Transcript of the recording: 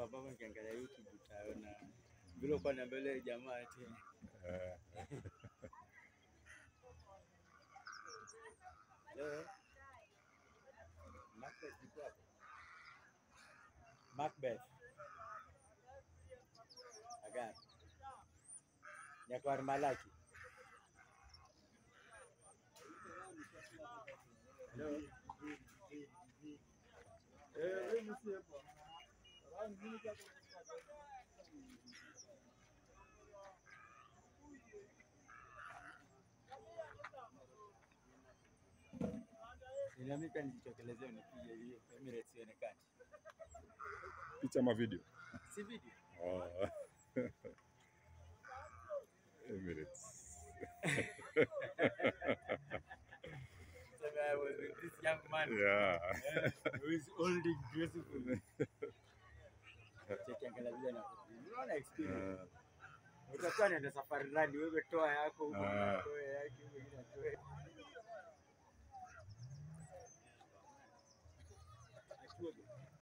ambavyo nikiangalia YouTube utaona vile uko na mbele jamaa ati Eh, leo Macbeth iko hapo. Macbeth. Agar. Nyakwar Malaki. Hello. Nami pia nijitokelezee nipige hiyo Emirates ionekane. picha ama video? Si video. Oh. Emirates. So I was with this young man Yeah. eh, who is old and beautiful. Cheki angalia vile na unaona experience. Eh, Utakuwa naenda safari rally, wewe toa yako huko, Ah. toa yake, mwingine atoe.